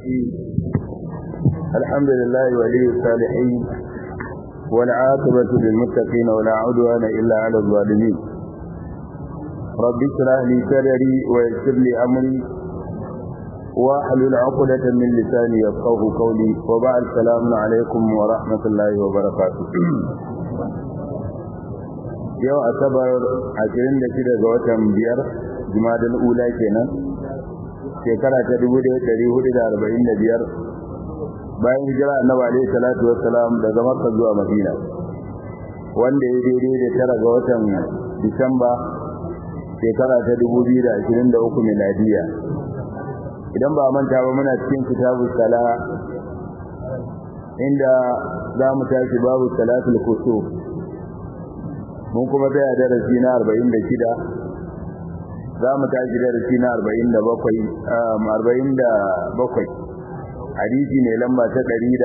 الرحيم الحمد لله ولي الصالحين والعاقبة للمتقين ولا عدوان إلا على الظالمين رب اشرح لي صدري ويسر لي أمري واحلل عقدة من لساني يفقه قولي وبعد السلام عليكم ورحمة الله وبركاته yau asabar 26 ga watan biyar jumadal ula kenan shekara ta 1445 bayan hijira annabi alaihi salatu wassalam daga makka zuwa madina wanda ya daidai da tara ga watan disamba shekara ta 2023 miladiya idan ba manta ba muna cikin kitabu sala inda za mu tashi babu salatul kusuf mun kuma tsaya darasi na 46 za mu tashi darasi na 47 hadisi ne lamba ta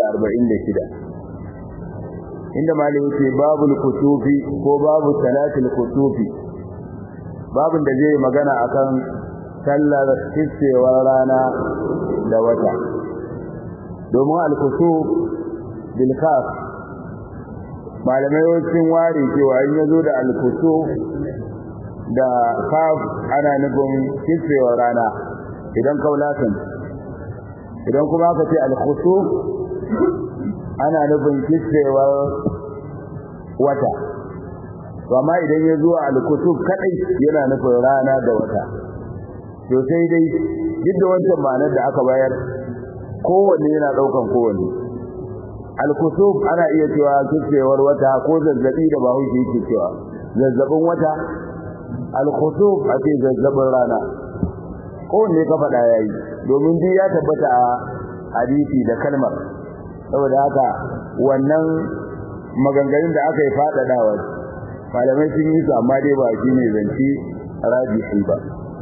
146 inda malai yake babul kusufi ko babu salatul kusufi babun da zai magana akan sallar kissewar rana da wata domin al-kusuf bil kaf malamai wancin ware cewa in yazo da alkusu da kaf ana nufin kitsewar rana idan kaulatan idan kuma aka ce alkusu ana nufin kitsewar wata amma idan ya zo alkusu kadai yana nufin rana da wata to sai dai duk da wancan ma'anar da aka bayar kowanne yana daukan kowanne al-kusuf ana iya cewa kicewar wata ko zazzabi da bahaushe yake cewa zazzabin wata al-kusuf a ce zazzabin rana ko ne ka faɗa yayi domin duk ya tabbata a hadisi da kalmar saboda haka wannan maganganun da aka yi faɗaɗawa malamai sun yi su amma dai ba shi ne zance rajihi ba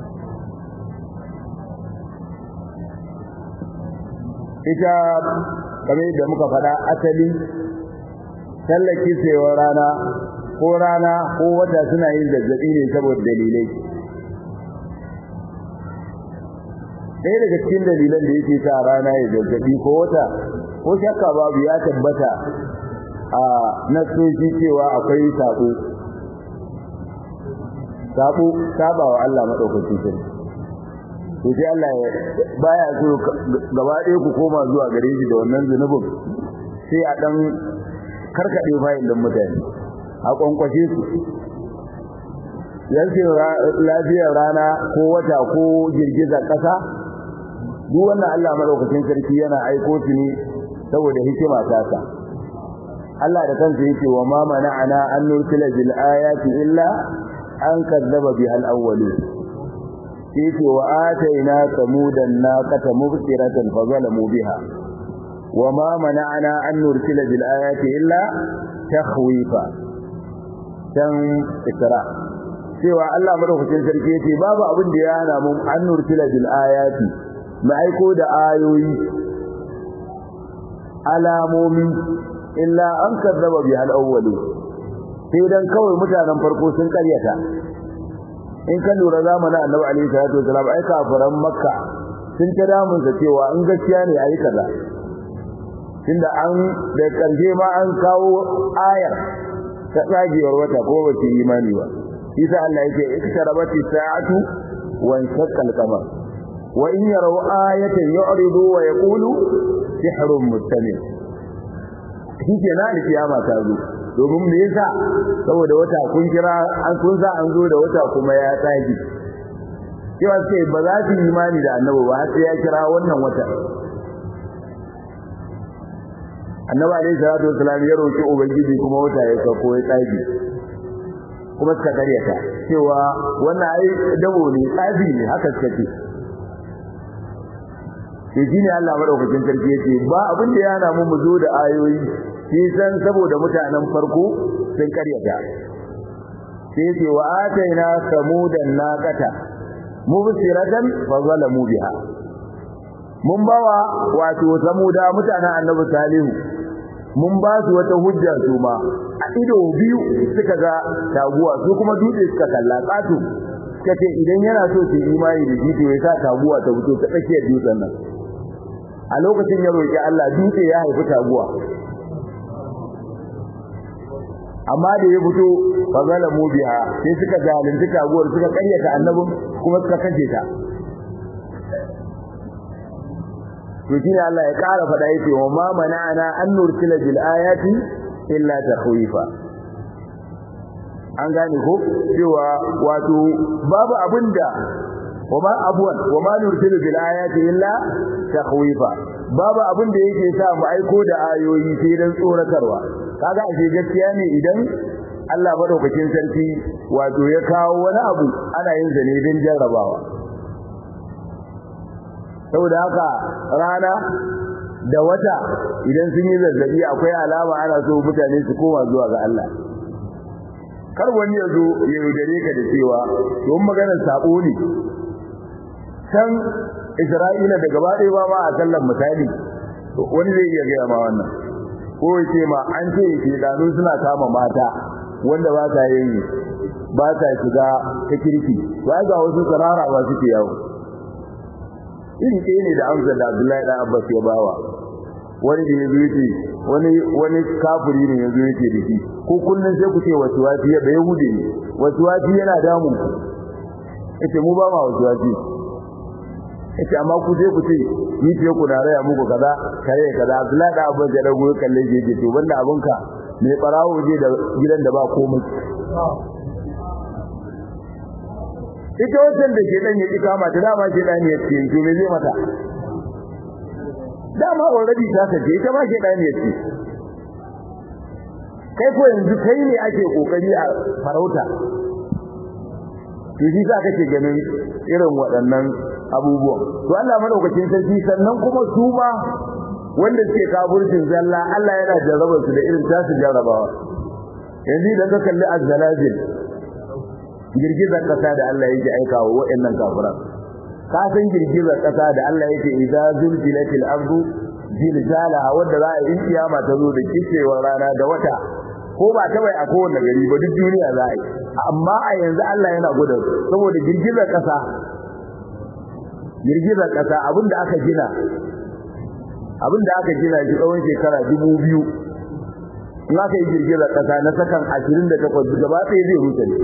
ita kamar yadda muka faɗa asali tallaki saiwa rana ko rana ko wata suna yin zazzabi ne saboda dalilai ɗaya daga cikin dalilan da yake sa rana ya zazzabi ko wata ko shakka babu ya tabbata a nasoshi cewa akwai sabo sabo sabawa Allah madaukakin sarki to sai Allah baya so gaba ɗaya ku koma zuwa gare shi da wannan zunubin sai a dan karkade bayin dan mutane a kwankwashe su yanzu lafiyar rana ko wata ko girgizar ƙasa duk wannan Allah madaukakin sarki yana aiko su ne saboda hikima ta sa Allah da kansa yake wa ma mana'ana an nursila bil ayati illa an kadzaba bihal awwalin yake wa ataina samudan naqata mubsiratan fa zalamu biha wama mana'ana an nursila bil ayati illa takhwifa dan ikra cewa Allah madaukakin sarki yace babu abin da ya hana mun an nursila bil ayati mu aiko da ayoyi alamomi illa an kadzaba bihal awwalu sai dan kawai mutanen farko sun karyata in ka lura zamanin annabi alaihi salatu wasalam ai kafiran makka sun ta damun sa cewa in gaskiya ne ayi kaza tunda an da karshe ma an kawo ayar ta tsagewar wata ko ba su imani ba isa Allah yake iktarabati sa'atu wa insaqal qamar wa in yaraw ayatan yu'ridu wa yaqulu sihrun mustamir shi ke na alkiyama ta zo domin me yasa saboda wata kun kira an kun sa an zo da wata kuma ya tsage cewa sai ba za su imani da annabi ba sai ya kira wannan wata annabi alaihi salatu wasallam ya roki ubangiji kuma wata ya sauko ya tsage kuma suka karyata cewa wannan ai dabo ne tsafi ne haka suka ce sai shine Allah madaukakin sarki yace ba abin da ya namu mu zo da ayoyi shi san saboda mutanen farko sun karyata sai yace wa ataina samudan naqata mubsiratan fa zalamu biha mun bawa wato samuda mutanen annabi salihu mun ba su wata hujja su ma a ido biyu suka ga taguwa su kuma dutse suka kalla katu suka ce idan yana so su imani da shi to ya sa taguwa ta fito ta tsakiyar dutsen nan a lokacin ya roki Allah dutse ya haifi taguwa amma da ya fito fa zalamu biha sai suka zalunci taguwar suka karyata annabin kuma suka kace ta to shine Allah ya ƙara faɗa yake wa ma mana'ana an nursila bil ayati illa takhwifa an gane ko cewa wato babu abinda wa ma abwan wa ma nursilu bil ayati illa takhwifa babu abinda yake sa mu aiko da ayoyi sai dan tsoratarwa kaga ashe gaskiya ne idan Allah madaukakin sarki wato ya kawo wani abu ana yin zane don jarrabawa saboda haka rana da wata idan sun yi zazzabi akwai alama ana so mutane su koma zuwa ga Allah kar wani ya zo ya yaudare ka da cewa don maganar sabo ne san Isra'ila da gaba ɗaya ba ma a sallan misali wani zai iya gaya ma wannan ko ya ce ma an ce ke dano suna kama mata wanda ba ta yin ba ta shiga ta kirki ba ga wasu tsarara ba suke yawo iri ɗaya ne da amsar da Abdullahi dan Abbas ya bawa wani da yazo yace wani wani kafiri ne yazo yace da shi ko kullun sai ku ce wasu wasi ya bai hude ne wasu wasi yana damu yace mu ba ma wasu wasi yace amma ku je ku ce ni ce ku na raya muku kaza kare kaza Abdullahi dan Abbas ya dago kalle shi yace to banda abunka me barawo je da gidan da ba komai ita wajen da shedan ya kika mata dama shedan ya ce to me zai mata dama already ta kace ita ma shedan ya ce kai ko yanzu kai ne ake kokari a farauta to shi za ka ce ganin irin waɗannan abubuwan to Allah madaukakin sarki sannan kuma su ma wanda suke kafircin zalla Allah yana jarraba su da irin tasu jarrabawa yanzu idan ka kalli azzalazil girgizar kasa da Allah yake aikawa waɗannan kafiran ka san girgizar kasa da Allah yake idza zulzilatil ardu zilzalaha wanda za a yi kiyama ta zo da kicewar rana da wata ko ba ta bai a kowanne gari ba duk duniya za a yi amma a yanzu Allah yana gudun saboda girgizar kasa girgizar kasa abinda aka gina abinda aka gina shi tsawon shekara dubu biyu in aka yi girgizar kasa na sakan ashirin da takwas gaba ɗaya zai rusa ne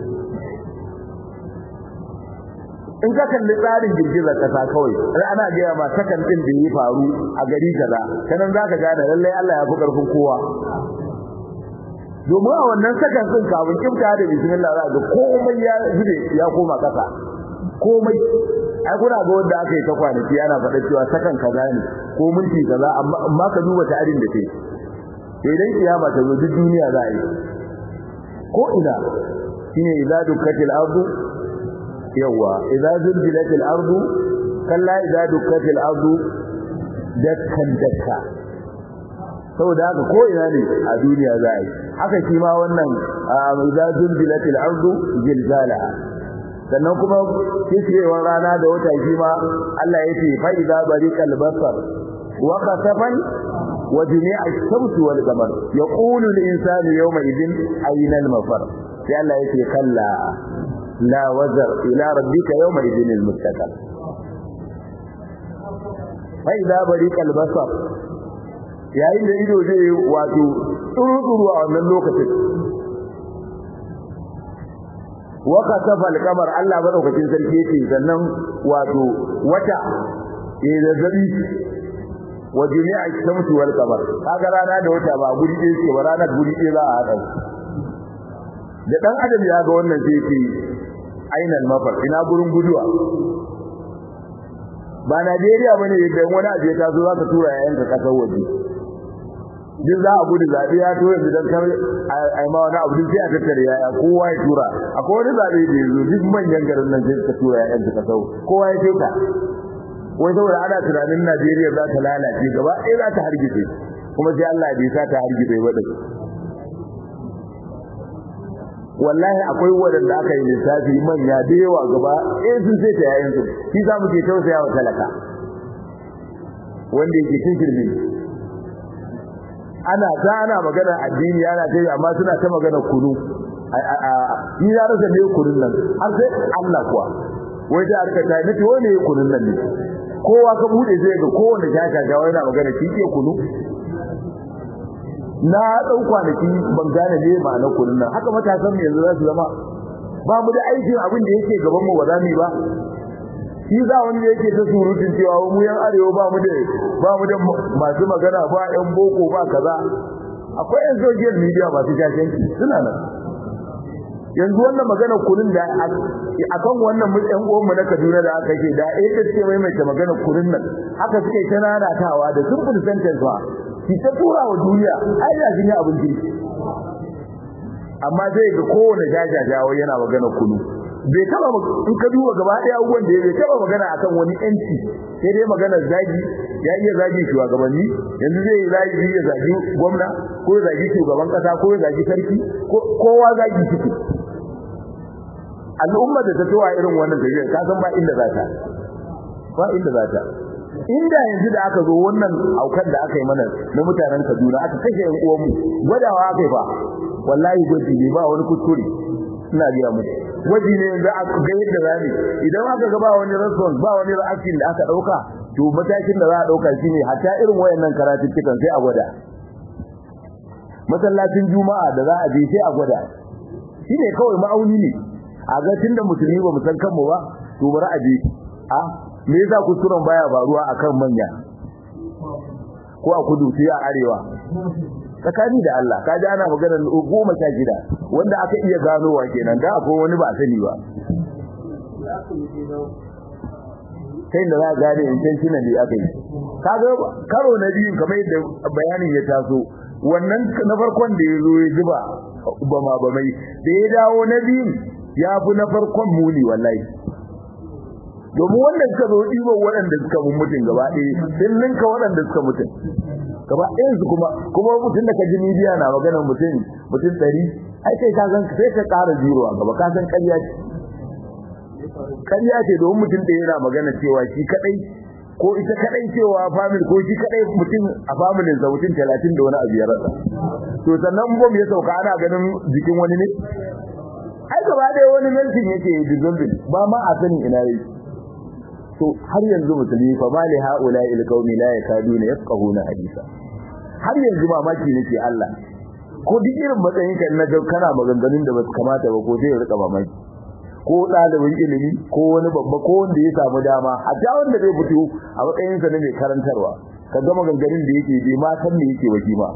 in ka kalli tsarin girgizar kasa kawai sai ana gaya ma sakan din da ya faru a gari kaza kanan zaka gane lallai Allah ya fi karfin kowa domin a wannan sakan din kafin kimta da bismillah za ga komai ya zube ya koma kasa komai ai kuna ga wanda aka yi ta kwanaki ana faɗa cewa sakan kaza ne ko minti kaza amma ka duba tarihin da ke idan kiyama ta zo duk duniya za a yi ko ina shine idza dukkatil ardu yawa idza zulzilatil ardu kalla idza dukkatil ardu dakkan dakka saboda haka ko ina ne a duniya za a yi haka shi ma wannan idza zulzilatil ardu zilzalaha sannan kuma kishewar rana da wata shi ma Allah ya ce fa idza bariqal basar wa qasafan wa jami'a ash-shamsi wal qamar yaqulu al-insanu yawma idhin ayna al-mafar sai Allah ya ce kalla la wazar ila rabbika yawma idhin al-mustaqar fa idza bariqal basar yayin da ido zai wato tsuru-tsuru a wannan lokacin waka tafa alkamar Allah madaukakin sarki yake sannan wato wata eh zazzabi wa jami'a shamsu wal qamar kaga rana da wata ba guri ɗaya ce ba ranar guri ɗaya za a haɗa da dan adam ya ga wannan sai yake ainal mafar ina gurin guduwa ba Najeriya bane idan wani abu ya taso zaka tura yayan ka kasar waje duk za a gudu zaɓe ya tura su don kar a yi ma wani abu duk sai a tattare yaya kowa ya tura akwai wani zaɓe da ya zo duk manyan garin nan sai suka tura yayan suka sau kowa ya teka wai saboda ana tunanin Najeriya za ta lalace gaba ɗaya za ta hargitse kuma sai Allah bai sa ta hargitse ba din wallahi akwai wadanda aka yi lissafi manya da yawa gaba ɗaya sun sai ta yayin su shi za mu ke tausaya wa talaka wanda yake cikin shirme ana ta ana magana addini ana ta yi amma suna ta magana kunu ni ya rasa ne kunun nan har sai Allah kuwa wai da arka ta nace wai ne kunun nan ne kowa ka bude zai ga kowanne shaka ga yana magana shi ke kunu na dau kwanaki ban gane ne ma'anar kunun nan haka matasan mu yanzu za su zama ba mu da aikin abin da yake gaban mu ba za mu yi ba shi za wani da yake ta surutun cewa mu yan arewa ba mu da ba mu da masu magana ba yan boko ba kaza akwai yan social media masu shashanci suna nan yanzu wannan magana kunun da akan wannan yan uwanmu na Kaduna da aka ce da eh ce mai mai magana kunun nan haka suke ta nanatawa da simple sentence ba ki ta tura wa duniya ai da jin abin kirki amma zai ga kowane jajajawa yana magana kunu bai taba in ka duba gaba ɗaya abubuwan da bai taba magana akan wani yanci sai dai magana zagi ya iya zagi shugabanni yanzu zai yi zagi ya zagi gwamna ko ya zagi shugaban kasa ko ya zagi sarki kowa zagi ciki al'umma da ta tuwa irin wannan tafiyar ka san ba inda za ta ba inda za ta inda yanzu da aka zo wannan aukan da aka yi mana na mutanen Kaduna aka kashe yan uwanmu gwadawa aka yi fa wallahi gwaji ne ba wani kuskure ina gaya muku gwaji ne yanzu aka ga yadda zani idan aka ga ba wani response ba wani reaction da aka dauka to matakin da za a dauka shine hatta irin wayannan karatuttukan sai a gwada masallacin juma'a da za a je sai a gwada shine kawai ma'auni ne a ga tunda musulmi ba mu san kanmu ba to bari a je a me yasa kusuran baya faruwa akan manya ko a kudu sai a arewa tsakani da Allah ka ji ana maganar goma sha shida wanda aka iya ganowa kenan da akwai wani ba sani ba sai da za a gane intentionally aka yi kaga karo na biyu kamar yadda bayanin ya taso wannan na farkon da ya zo ya zuba bama bamai da ya dawo na biyun ya fi na farkon muni wallahi domin wanda suka zo ɗiban waɗanda suka mun mutum gaba ɗaya sun ninka waɗanda suka mutum gaba ɗayan su kuma kuma mutum da ka ji media na maganar mutum mutum ɗari ai kai ka san sai ka ƙara zero a gaba ka san ƙarya ce ƙarya ce domin mutum ɗaya yana magana cewa shi kaɗai ko ita kaɗai cewa family ko shi kaɗai mutum a familin sa mutum talatin da wani abu ya rasa to sannan bom ya sauka ana ganin jikin wani ne ai gaba ɗaya wani melting yake dissolving ba ma a sanin ina yake to har yanzu musulmi fa mali haula il qaumi la yakaduna yafqahuna hadisa har yanzu mamaki nake Allah ko duk irin matsayin ka na ga kana maganganun da basu kamata ba ko sai ya rika mamaki ko dalibin ilimi ko wani babba ko wanda ya samu dama hatta wanda zai fito a matsayin sa na mai karantarwa ka ga maganganun da yake bai ma san me yake waje ma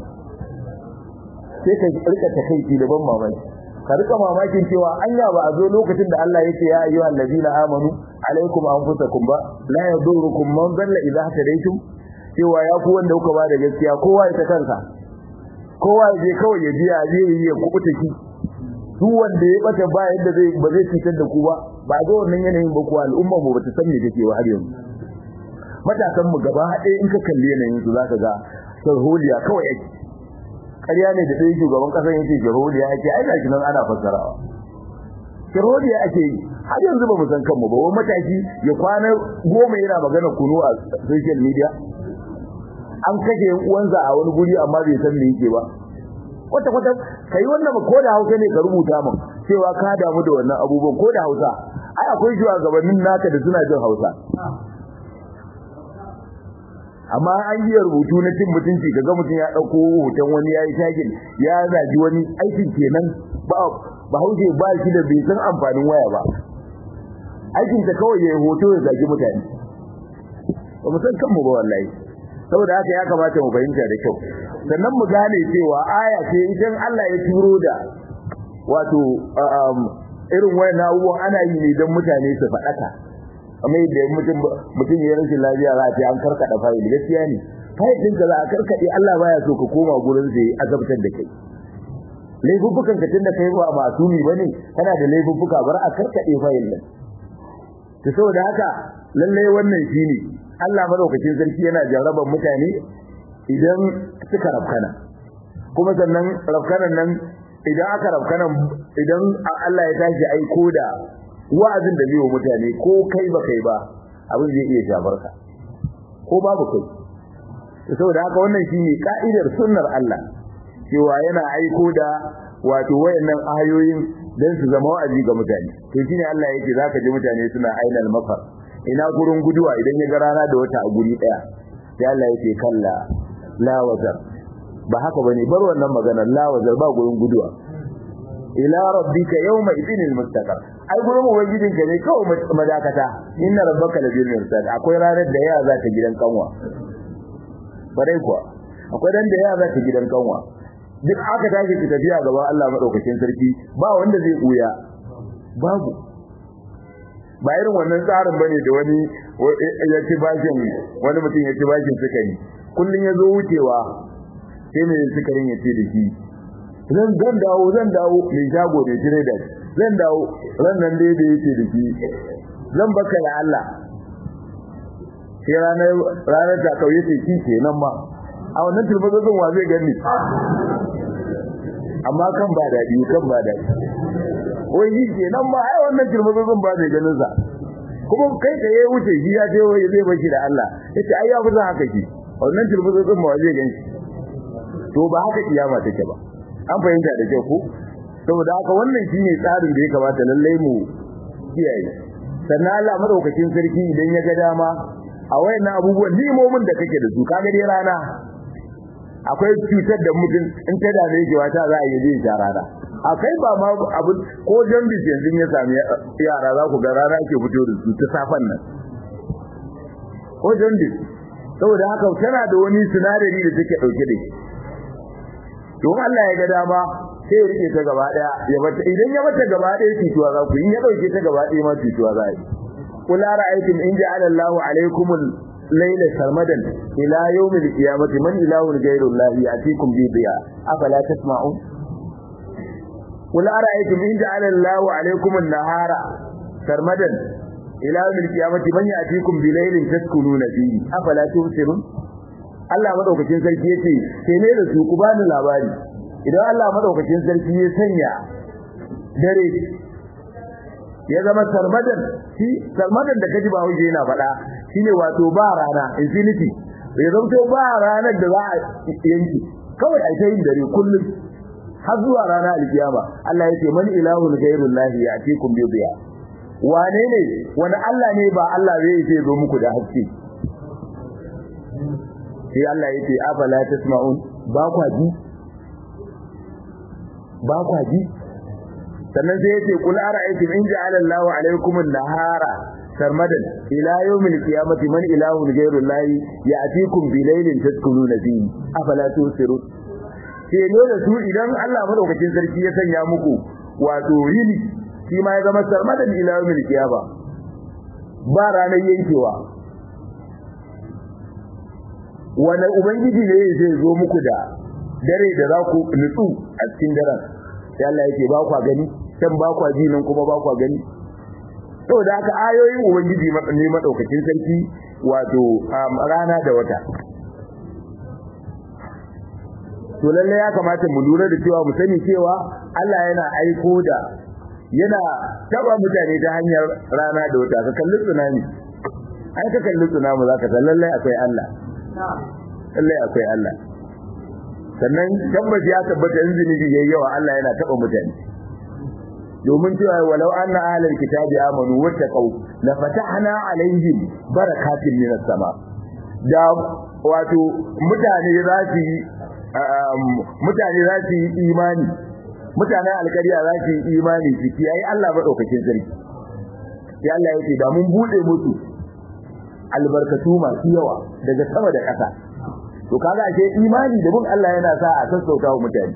sai ka rika takeici da ban mamaki ka rika mamakin cewa anya ba a zo lokacin da Allah yake ya ayyuhal ladina amanu alaikum anfusakum ba la yadurukum man dalla idha hadaytum cewa ya ku wanda kuka ba da gaskiya kowa ya ta kansa kowa ya je kawai ya biya zai yi ya kubuta ki duk wanda ya bata ba yadda zai ba zai cutar da ku ba ba ga wannan yanayin ba ku al'umma mu bata san me take ba har yanzu matasan mu gaba ɗaya in ka kalli yanayin su zaka ga sarholiya kawai yake ƙarya ne da ɗaya shugaban ƙasar yake sarholiya yake ai gashi nan ana fassarawa sarholiya ake yi har yanzu ba mu san kanmu ba wani mataki ya kwana goma yana magana kunu a social media an kashe yan uwansa a wani guri amma bai san me yake ba kwata kwata kai wannan ko da Hausa ne ka rubuta min cewa ka damu da wannan abubuwan ko da Hausa ai akwai shugabannin naka da suna jin Hausa amma an yi rubutu na cin mutunci kaga mutum ya dauko hoton wani yayi tagin ya zaji wani aikin kenan ba ba hauke ba shi da bai san amfanin waya ba aikin ta kawai yayi hoto ya zagi mutane ba mu san kanmu ba wallahi saboda haka ya kamata mu fahimta da kyau sannan mu gane cewa aya ce idan Allah ya turo da wato irin wayannan abubuwan ana yi ne don mutane su faɗaka amma yadda mutum mutum ya rashin lafiya za a ce an karkada fayil gaskiya ne fayil din ka za a karkade Allah baya so ka koma gurin sai azabtar da kai laifuffukan ka tunda kai ba masumi bane kana da laifuffuka bar a karkade fayil din to saboda haka lalle wannan shine Allah madaukakin sarki yana jarraban mutane idan suka rafkana kuma sannan rafkanan nan idan aka rafkanan idan Allah ya tashi aiko da wa'azin da zai mutane ko kai ba kai ba abin zai iya shafar ka ko babu kai saboda haka wannan shine ka'idar sunnar Allah cewa yana aiko da wato wayannan ayoyin dan su zama wa'azi ga mutane to shine Allah yake zaka ji mutane suna ainal mafar ina gurin guduwa idan ya ga rana da wata a guri daya sai Allah ya ce kalla la wazar ba haka bane bar wannan maganar la wazar ba gurin guduwa ila rabbika yawma idinil mustaqar ai gurin ubangijin ka ne kawai madakata inna rabbaka labil mirsad akwai ranar da ya za ta gidan kanwa bare kuwa akwai dan da ya za ta gidan kanwa duk aka tashi ki tafiya gaban Allah madaukakin sarki ba wanda zai buya babu ba irin wannan tsarin bane da wani ya ci bashin wani mutum ya ci bashin sukari kullun ya zo wucewa sai mai sukarin ya ce da shi zan zan dawo zan dawo mai shago da jire da zan dawo ran nan dai da yake da shi zan baka da Allah sai ranar ranar ta kauye ce shi kenan ma a wannan turbazin wa zai gani amma kan ba daɗi kan ba daɗi wai shi kenan ma ai wannan turbazin ba zai ganin sa kuma kai da ya wuce shi ya ce wai zai bashi da Allah yace ai ya fi zan haka shi wannan turbazin ma zai gani to ba haka kiyama take ba an fahimta da kyau ko saboda haka wannan shine tsarin da ya kamata lallai mu kiyaye sannan Allah madaukakin sarki idan ya ga dama a wayannan abubuwan limomin da kake da su kaga dai rana akwai cutar da mutum in ta dame shi wata za a yi zai sha rana akai ba ma abu ko jambis yanzu ya sami yara za ku ga rana ke fito da su ta safan nan ko jambis saboda haka tana da wani sinadari da take dauke da shi don Allah ya ga dama sai ya rike ta gaba daya ya bata idan ya bata gaba daya cutuwa za ku in ya dauke ta gaba daya ma cutuwa za yi qul ara'aytum in ja'ala Allahu alaykum al-layla sarmadan ila yawm al-qiyamati man ilahun ghayru Allah ya'tikum bi diya afala tasma'un qul ara'aytum in ja'ala Allahu alaykum an-nahara sarmadan ila yawm al-qiyamati man ya'tikum bi laylin taskununa fihi afala tubsirun Allah madaukakin sarki yace sai ne da su ku bani labari idan Allah madaukakin sarki ya sanya dare ya zama sarmadan shi sarmadan da kaji ba huje yana faɗa shine wato ba rana infinity ya zanto ba ranar da za a yanki kawai ai ta yin dare kullum har zuwa rana alkiyama Allah yake man ilahun ghairullahi ya'tikum bi diya wane ne wani Allah ne ba Allah zai ce zo muku da haske sai Allah yake afala tasma'un ba kwa ji ba kwa ji sannan sai yace kul ara'aytum in ja'ala Allahu alaykum an-nahara sarmadan ila yawmil qiyamati man ilahun ghayru Allah ya'tikum bi laylin tadkhuluna fihi afala tusirun sai ne da su idan Allah madaukakin sarki ya sanya muku wato yini shi ma ya zama sarmadan ila yawmil qiyama ba ranar yankewa wani ubangiji ne zai zo muku da dare da za ku nutsu a cikin daren sai Allah yake ba kwa gani can ba kwa ji nan kuma ba kwa gani saboda haka ayoyin ubangiji ne madaukakin sarki wato rana da wata to lalle ya kamata mu lura da cewa mu sani cewa Allah yana aiko da yana taba mutane ta hanyar rana da wata ka kalli tsunami ai ka kalli tsunami zaka san lalle akwai Allah lalle akwai Allah sannan tabbas ya tabbata in zunubi yayi yawa Allah yana taba mutane domin cewa walau anna ahlul kitabi amanu wattaqau la fatahna alaihim barakatin minas sama da wato mutane za su yi mutane za su yi imani mutanen alkariya za su yi imani su kiyaye Allah madaukakin sarki sai Allah yake da mun bude musu albarkatu masu yawa daga sama da ƙasa to kaga ake imani da bin Allah yana sa a sassauta wa mutane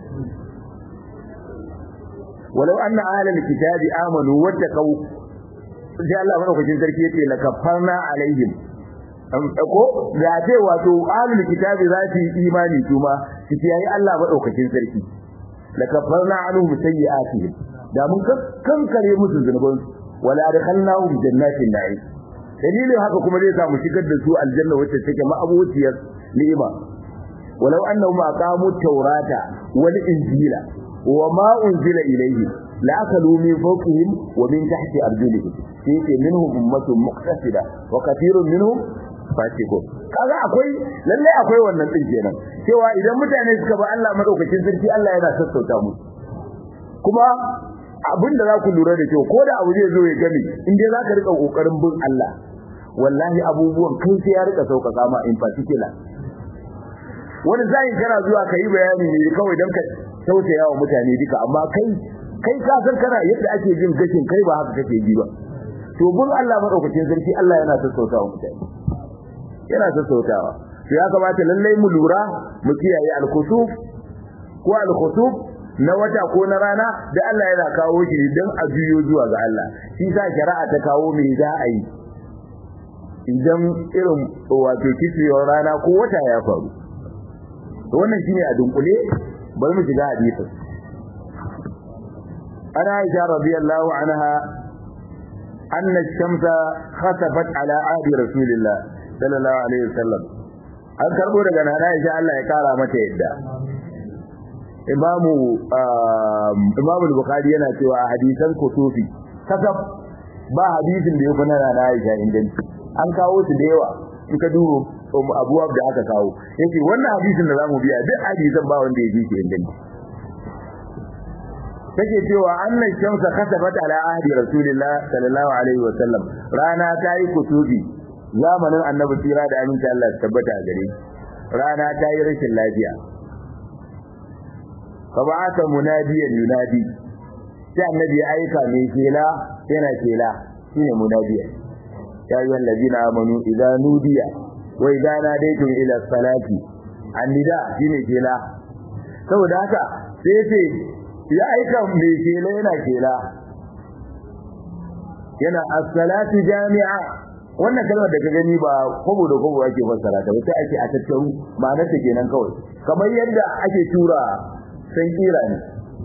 walau anna ahlal kitabi amanu wattaqau sai Allah madaukakin sarki yace la kafarna alaihim ko da ce wato ahlul kitabi za su yi imani kuma su kiyaye Allah madaukakin sarki la kafarna anhum sayyi'atihim da mun kankare musu zunuban wala adkhalnahum jannatin na'im dalilin haka kuma zai samu shigar da su aljanna wacce take ma'abuciyar ni'ima walau annahum aqamu tawrata wal injila wa ma unzila ilayhim la akalu min fawqihim wa min tahti arjulihim yake minhum ummatun muqtasida wa kathirun minhum fasiqun kaga akwai lalle akwai wannan din kenan cewa idan mutane suka ba Allah madaukakin sarki Allah yana sassauta musu kuma abinda za ku lura da kyau ko da abu zai zo ya gani in dai zaka rika kokarin bin Allah wallahi abubuwan kai sai ya rika sauƙaƙa ma in particular wani zai kana zuwa ka yi bayani ne kawai don ka tausaya wa mutane duka amma kai kai ka san kana yadda ake jin gashin kai ba haka kake ji ba to bin Allah madaukakin sarki Allah yana sassautawa mutane yana sassautawa to ya kamata lallai mu lura mu kiyaye al-khusuf ko al-khusuf na wata ko na rana da Allah yana kawo shi don a juyo zuwa ga Allah shi sa shari'a ta kawo me za a yi idan irin wato kiciyar rana ko wata ya faru to wannan shine a dunkule bari mu shiga hadisin ana Aisha radiyallahu anha anna ash-shamsa khasafat ala ahdi rasulillah sallallahu alaihi wasallam an karbo daga nana Aisha Allah ya kara mata yadda imamu imamu bukhari yana cewa a hadisan kutufi kasaf ba hadisin da ya fi na nana Aisha inganci an kawo su da yawa in ka duba abubuwa da aka kawo yake wannan hadisin da zamu biya duk hadisan ba wanda ya ji shi inganci take cewa annan shamsa kasabat ala ahdi rasulillah sallallahu alaihi wa sallam rana ta yi kutubi zamanin annabi tsira da aminci Allah ya tabbata a gare rana ta yi rashin lafiya fa ba'atha munadiyan yunadi sai annabi ya aika mai kela yana kela shine munadiyan ya ayyuhal ladina amanu idza nudiya wa idza nadaytum ila salati annida shine kela saboda haka sai ce ya aika mai kela yana kela yana as-salatu jami'a wannan kalmar da ka gani ba kobo da kobo ake fassara ta sai ake a tattaru ma'anar ta kenan kawai kamar yadda ake tura san kira ne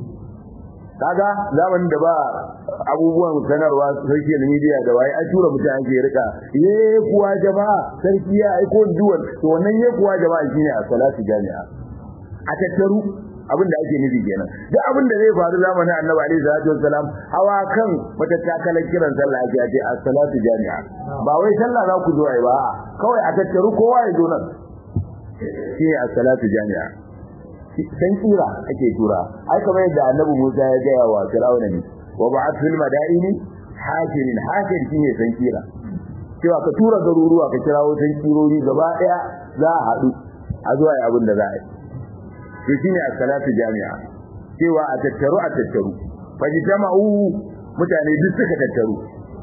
kaga zamanin da ba abubuwan sanarwa social media da waye an tura mutane ake rika ye kuwa jama'a sarki ya aiko duwan to wannan ye kuwa jama'a shine a salatu jami'a a tattaru abin da ake nufi kenan duk abin da zai faru zamanin annabi alaihi salatu wassalam hawa kan wata takalar kiran sallah ake ce as-salatu jami'a ba wai sallah za ku zo ai ba kawai a tattaru kowa ya zo nan shine as-salatu jami'a san kira ake tura ai kamar yadda annabi Musa ya gaya wa Fir'auna ne wa ba'ath fil madaini hakimin hakim shine san kira cewa ka tura garuruwa ka kirawo san kirori gaba daya za a haɗu a zuwa yi abin da za a yi to shine as-salatu jami'a cewa a tattaru a tattaru fajtama'u mutane duk suka tattaru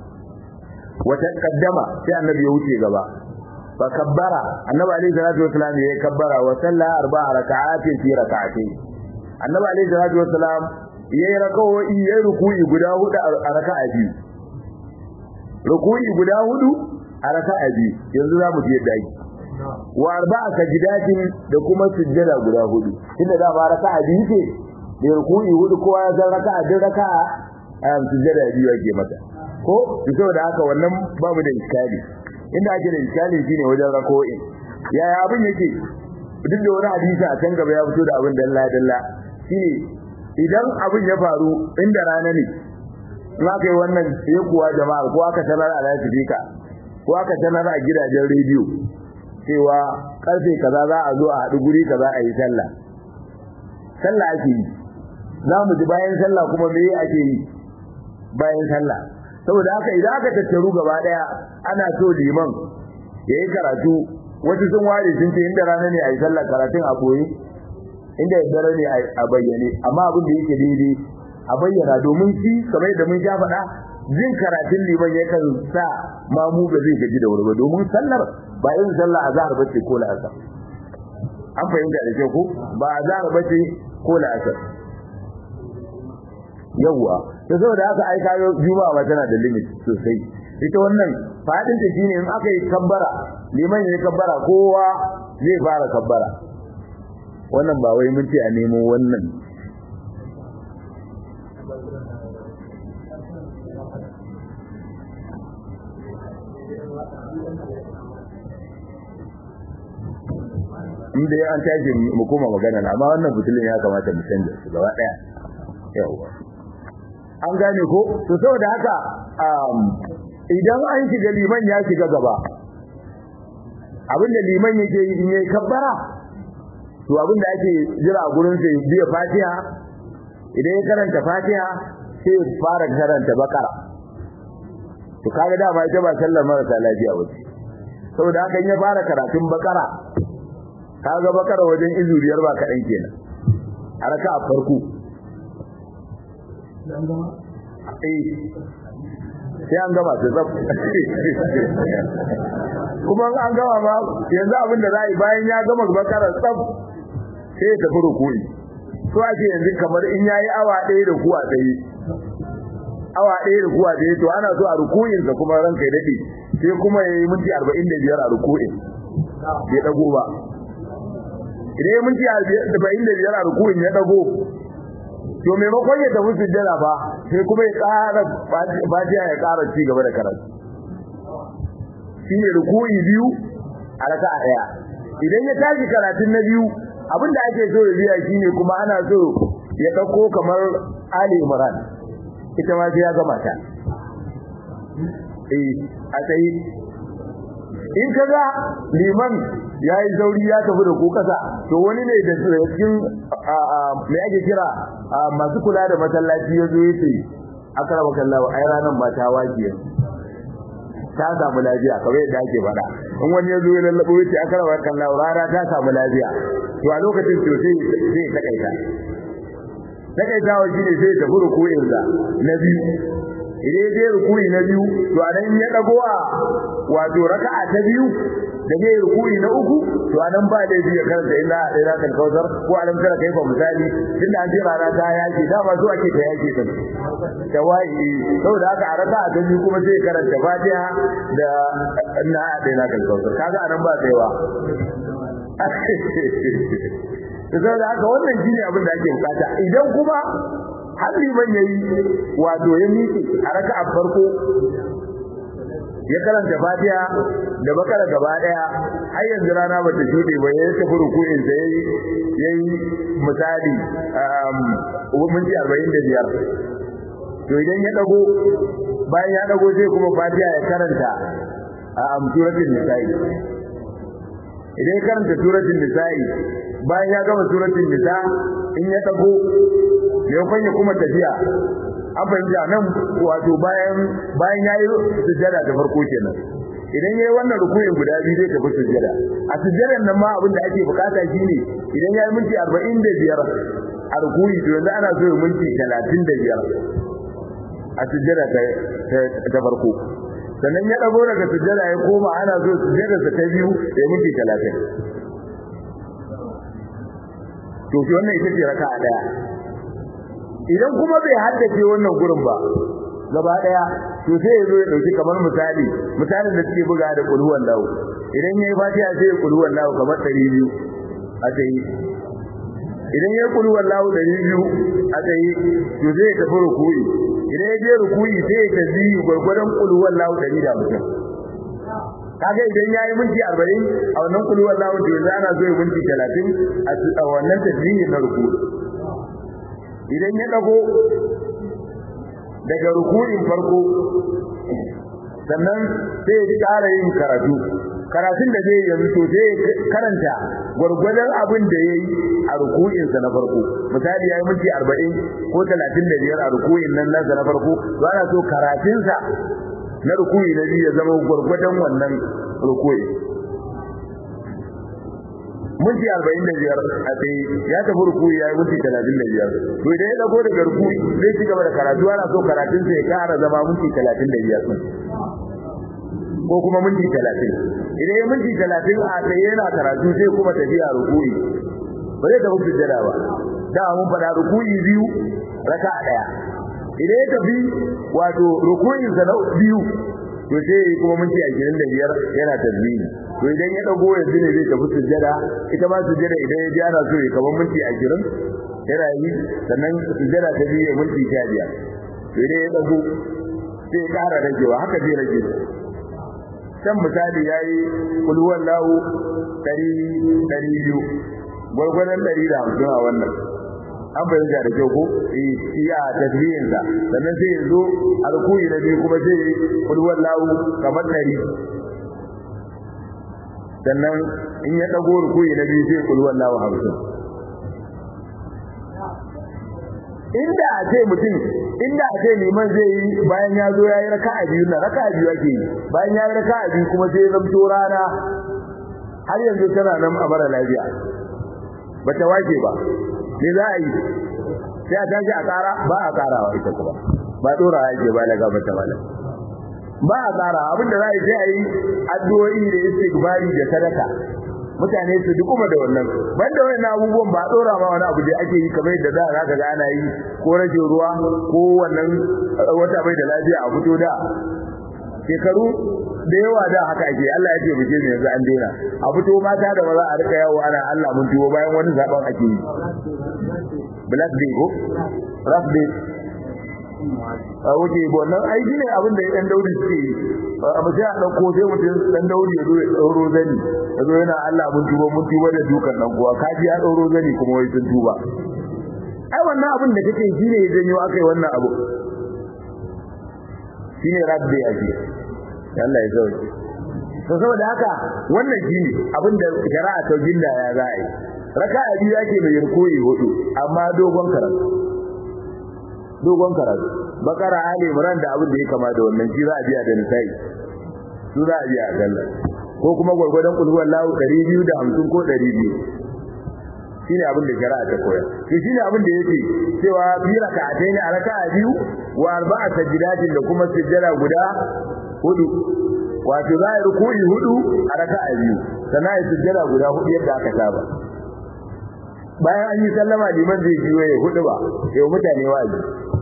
wata kaddama sai annabi ya wuce gaba fa kabbara annabi alayhi salatu wasalam ya kabbara wa salla arba'a raka'atin fi raka'atayn annabi alayhi salatu wasalam yayi raka'o'i yayi ruku'i guda hudu a raka'a biyu ruku'i guda hudu a raka'a biyu yanzu za mu je yadda ake wa arba'a sajidatin da kuma sujjada guda hudu inda da ba raka'a biyu ce da ruku'i hudu kowa ya san raka'a din raka'a a sujjada biyu ake mata ko saboda haka wannan babu da iskali inda ake da iskali shine wajen rako'i yaya abin yake duk da wani hadisi a can gaba ya fito da abin dalla dalla shine idan abin ya faru inda rana ne in aka yi wannan sai kuwa jama'a ko aka sanar a lasifika ko aka sanar a gidajen rediyo cewa karfe kaza za a zo a haɗu guri kaza a yi sallah sallah ake yi za mu ji bayan sallah kuma me ake yi bayan sallah saboda haka idan aka tattaru gaba daya ana so liman yayi karatu wasu sun ware sun ce inda rana ne a yi sallah karatun a boye inda dare ne a bayyane amma abin da yake daidai a bayyana domin shi kamar da mun sha faɗa jin karatun liman yakan sa mamu ga zai gaji da wuri ba domin sallar ba yin sallah azhar bace ko la'asar an fahimta da kyau ko ba azhar bace ko la'asar yawwa to saboda haka ai kayo juma'a ma tana da limit sosai ita wannan fadin ta shine in aka yi kabbara liman ya kabbara kowa zai fara kabbara wannan ba wai mun ce a nemo wannan inda an tashi mu koma magana amma wannan fitulin ya kamata mu canza su gaba daya yawa an gane ko to saboda haka idan an shiga liman ya shiga gaba abinda liman yake yi in yayi kabbara to abinda ake jira a gurin sai biya fatiha idan ya karanta fatiha sai ya fara karanta bakara to kaga dama ita ba sallar marasa lafiya ba ce saboda haka in ya fara karatun bakara kaga bakara wajen izuriyar ba kaɗan kenan a raka a farko sai an gama ta zaf kuma an gama ma yanzu abin da za a yi bayan ya gama bakara tsaf sai ya tafi rukuni so ake yanzu kamar in ya yi awa ɗaya da kuwa ɗaya awa ɗaya da kuwa ɗaya to ana so a rukuninsa kuma ranka ya daɗe sai kuma ya yi minti arba'in da biyar a rukunin ya ɗago ba idan ya minti arba'in da biyar a rukunin ya ɗago to maimakon ya tafi sujjada ba sai kuma ya ƙara fatiha ya ƙara ci gaba da karatu shine ruku'i biyu a raka'a ɗaya idan ya tashi karatun na biyu abin da ake so ya biya shine kuma ana so ya ɗauko kamar Ali Imran ita ma sai ya gama ta eh a tsayi in kaga liman ya yi sauri ya tafi da ku kasa to wani ne da cikin mai ake kira masu kula da masallaci ya zo ya ce akara makallawa ai ranar ba ta wajiya ta samu lafiya kamar yadda ake faɗa in wani ya zo ya lallabo ya ce akara makallawa rana ta samu lafiya to a lokacin to sai sai ya takaita takaitawa shine sai ya tafi ruku'insa na biyu idan ya je rukuni na biyu to a nan ya dago a wato raka'a ta biyu da zai rukuni na uku to a nan ba da biya karanta illa da ila kan kausar ko alam tara kai fa misali tunda an ce rana ta yaki dama so ake ta yaki din tawai saboda haka a raka'a ta biyu kuma sai karanta fatiha da na da ila kan kausar kaga anan ba tsayawa saboda haka wannan shine abin da ake bukata idan kuma har liman yayi wato ya miƙe a raka'a farko ya karanta Fatiha da bakara gaba daya har yanzu rana bata shude ba ya tafi ruku'in sa yayi yayi misali um minti 45 to idan ya dago bayan ya dago sai kuma Fatiha ya karanta a suratul nisa'i idan ya karanta suratul nisa'i bayan ya gama suratul nisa in ya dago maimakon ya kuma tafiya an fahimta nan wato bayan bayan ya yi sujjada da farko kenan idan ya yi wannan rukuyin guda biyu zai tafi sujjada a sujjadan nan ma abin da ake bukata shine idan ya yi minti arba'in da biyar a rukuyi to yanzu ana so ya minti talatin da biyar a sujjada ta farko sannan ya dago daga sujjada ya koma ana so sujjadarsa ta biyu ya minti talatin to shi wannan ita ce raka'a daya idan kuma bai haddace wannan gurin ba gaba daya to sai ya zo ya dauki kamar misali misalin da suke buga da kulhuwan lawo idan yayi fatiha sai ya kulhuwan lawo kamar 200 a tsaye idan yayi kulhuwan lawo 200 a tsaye to zai tafi rukuyi idan ya je rukuyi sai ya tafi gurgurdan kulhuwan lawo 150 kaga idan yayi minti 40 a wannan kulhuwan lawo to yanzu ana zo ya minti 30 a wannan tasbihin na rukuyi idan ya dago daga rukunin farko sannan sai ya ƙara yin karatu karatun da zai yanzu to sai karanta gwargwadon abin da ya yi a rukuninsa na farko misali ya yi minti arba'in ko talatin da biyar a rukunin nan nasa na farko ba na so karatunsa na rukuni na biyu ya zama gwargwadon wannan rukuni minti arba'in da biyar a tsaye ya tafi rukuyi ya yi minti talatin da biyar to idan ya dago daga rukuyi zai ci gaba da karatu ana so karatun sai ya kara zama minti talatin da biyar ko kuma minti talatin idan ya minti talatin a tsaye yana karatu sai kuma tafiya rukuyi ba zai tafi sujjada ba da mun faɗa rukuyi biyu raka ɗaya idan ya tafi wato rukuyinsa na biyu to sai kuma minti ashirin da biyar yana tasbihi to idan ya dago yanzu ne zai tafi sujjada ita ma sujjada idan ya ji ana so ya kamar minti ashirin yana yi sannan sujjada ta biyu minti sha biyar to idan ya dago sai ya ƙara ragewa haka zai rage can misali ya yi kulhuwan lahu ɗari ɗari biyu gwargwadon ɗari da hamsin a wannan an fahimta da kyau ko iya tasbihinsa sannan sai ya zo alkuyi na biyu kuma sai kulhuwan lahu kamar ɗari sannan in ya dago rukuyi na biyu sai kullu wallahu hamsin inda a ce mutum inda a ce liman zai yi bayan ya zo ya yi raka'a biyu na raka'a biyu ake yi bayan ya yi raka'a biyu kuma sai ya zamto rana har yanzu tana nan a mara lafiya ba ta wake ba me za a yi sai a tashi a ƙara ba a ƙarawa ita kuma ba ɗora ake ba daga mata malam ba a ƙara abin da za a yi sai a yi addu'o'i da istighfari da sadaka mutane su duk kuma da wannan banda wannan abubuwan ba dora ma wani abu da ake yi kamar yadda da zaka ga ana yi ko rage ruwa ko wannan wata bai da lafiya a fito da shekaru da yawa da haka ake Allah ya ce mu je ne yanzu an daina a fito mata da maza a rika yawo ana Allah mun tuwo bayan wani zaben ake yi black day ko rough day a wuce wannan aiki ne abin da ɗan dauri suke yi a mace a ɗauko sai mutum ɗan dauri ya zo ya ɗauro zani ya zo yana Allah mun tuba mun tuba da dukan ɗan uwa ka ji ya ɗauro zani kuma wai sun tuba ai wannan abin da kake shi ne ya janyo aka yi wannan abu shi ne rabbi a ji Allah ya sauke to saboda haka wannan shi ne abin da shari'a ta ginda ya za a yi raka'a biyu yake mai rukuyi hudu amma dogon karatu dogon karatu bakara ali imran da abin da ya kama da wannan shi za a biya da nisa'i su za a biya a galla ko kuma gwargwadon kulhuwar lahu 250 ko 200 shine abin da shari'a ta koya to shine abin da yake cewa bi raka'atai ne a raka'a biyu wa arba'a sajdatin da kuma sujjada guda hudu wato za a ruku'i hudu a raka'a biyu sannan a sujjada guda hudu yadda aka saba bayan an yi sallama liman zai biyo ya hudu ba sai mutane wa'azi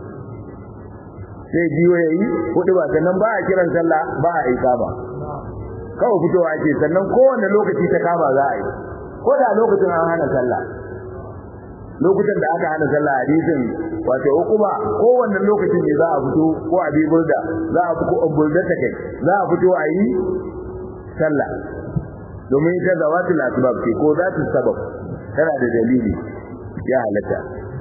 sai biyo ya yi hudu ba sannan ba a kiran sallah ba a aika ba kawai fitowa ake sannan kowane lokaci ta kama za a yi ko da lokacin an hana sallah lokutan da aka hana sallah hadisin wato hukuma kowanne lokacin ne za a fito ko a burda za a fito a burda ta kai za a fito a yi sallah domin ita zawatul asbab ce ko zatu sabab tana da dalili ya halatta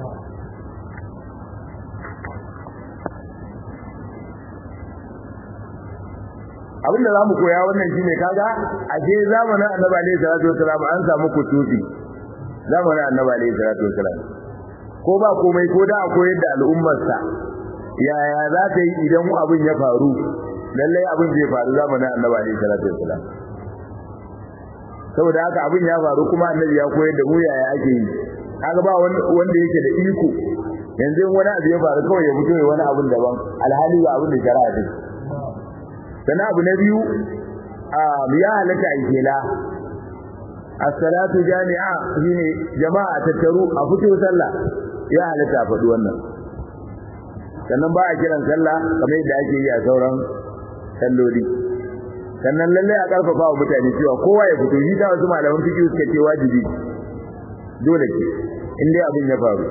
abinda zamu koya wannan shine kaga a je zamanin annabi alaihi salatu wasalam an samu kutubi zamanin annabi alaihi salatu wasalam ko ba komai ko da akwai yadda al'ummar sa yaya za ta yi idan abin ya faru lalle abin zai faru zamanin annabi alaihi salatu wasalam saboda haka abin ya faru kuma annabi ya koyar da mu yaya ake yi kaga ba wanda yake da iko yanzu wani abu ya faru kawai ya fito ya wani abin daban alhali ba abin da shari'a ta sana abu na biyu ya halatta a kela as-salatu jami'a shine jama'a tattaru a fito sallah ya halatta a faɗi wannan sannan ba a kiran sallah kamar yadda ake yi a sauran salloli sannan lallai a karfafa wa mutane cewa kowa ya fito shi ta wasu malaman fiqh suka ce wajibi dole ce in dai abin ya faru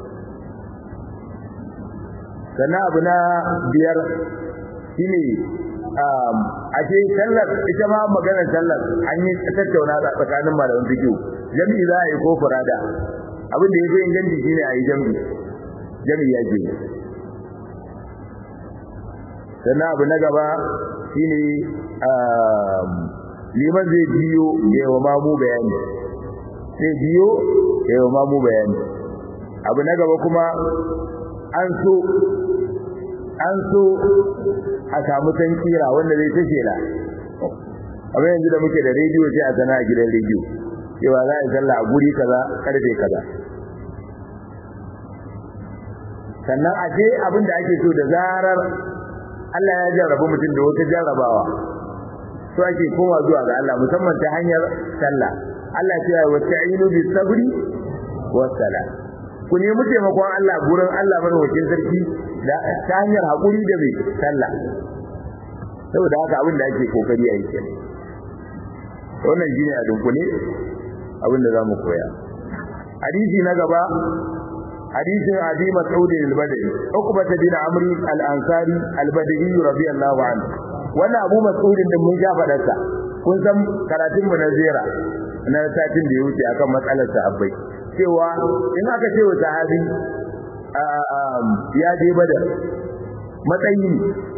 sannan abu na biyar shine a ce sallar ita ma maganar sallar an yi tattauna tsakanin malaman fiqh jami'i za a yi ko furada abin da yafi inganci shine a yi jami'i jami'i yake sannan abu na gaba shine liman zai biyo yawa mamu bayani sai biyo yawa mamu bayani abu na gaba kuma an so an so a samu tankira wanda zai tace la amma yanzu da muke da rediyo sai a sana a gidan rediyo cewa za a sallah a guri kaza karfe kaza sannan a je abin da ake so da zarar Allah ya jarraba mutum da wata jarrabawa so ake koma zuwa ga Allah musamman ta hanyar sallah Allah ya ce wa ta'inu bis sabri was sala ku nemi taimakon Allah gurin Allah madaukakin sarki da ta hanyar hakuri da mai sallah saboda haka abin da ake kokari a yi kenan wannan shine a dunkule abin da zamu koya hadisi na gaba hadisin abi mas'ud al-badri uqbah bin amr al-ansari al-badri radiyallahu anhu wannan abu mas'ud din mun ja fadarsa kun san karatun mu na zira na satin da ya wuce akan matsalar sahabbai cewa in aka ce wa sahabi ya je badar matsayi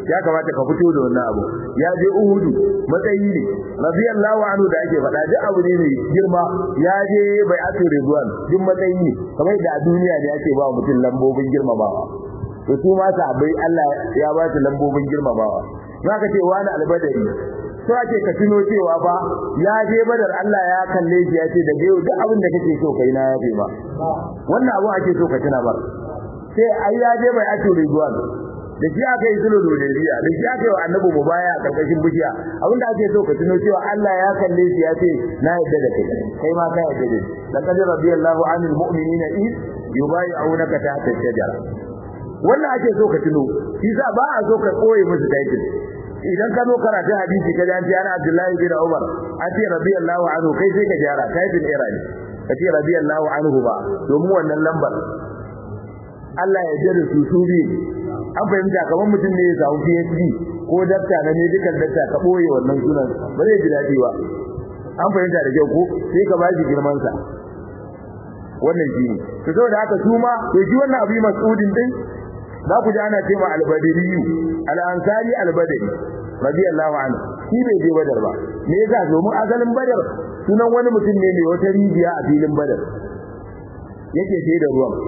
ya kamata ka fito da wannan abu ya je uhudu matsayi ne radiyallahu anhu da ake faɗa duk abu ne mai girma ya je bai atu ridwan duk matsayi ne kamar da a duniya ne ake ba mutum lambobin girmamawa to su ma sahabbai Allah ya ba su lambobin girmamawa zaka ce wani albadari so ake ka tuno cewa ba ya je badar Allah ya kalle shi ya ce da yau duk abin da kake so kai na yafe ma wannan abu ake so ka tuna ba sai ai ya je bai atu ridwan da shi aka yi sulhu hudaybiya da shi aka yi wa annabi mubaya a karkashin bishiya abinda ake so ka tuno cewa Allah ya kalle shi ya ce na yadda da kai kai ma ka yadda da laqad radiyallahu anil mu'minina id yubayyi'unaka tahta ash-shajara wannan ake so ka tuno shi sa ba a so ka koye musu title idan ka zo karatu hadisi ka ji ana Abdullahi bin Umar an ce radiyallahu anhu kai sai ka jara title era ne ka ce radiyallahu anhu ba domin wannan lambar Allah ya jira su su biyu an fahimta kamar mutum ne ya samu PhD ko dakta na medical dakta ka boye wannan sunan ba zai ji dadi ba an fahimta da kyau ko sai ka ba shi girman sa wannan shi ne to saboda haka su ma to shi wannan abu mas'udin din za ku ji ana cewa al-badri al-ansari al-badri radiyallahu anhu shi bai je badar ba me yasa domin asalin badar sunan wani mutum ne mai wata rijiya a filin badar yake sai da ruwan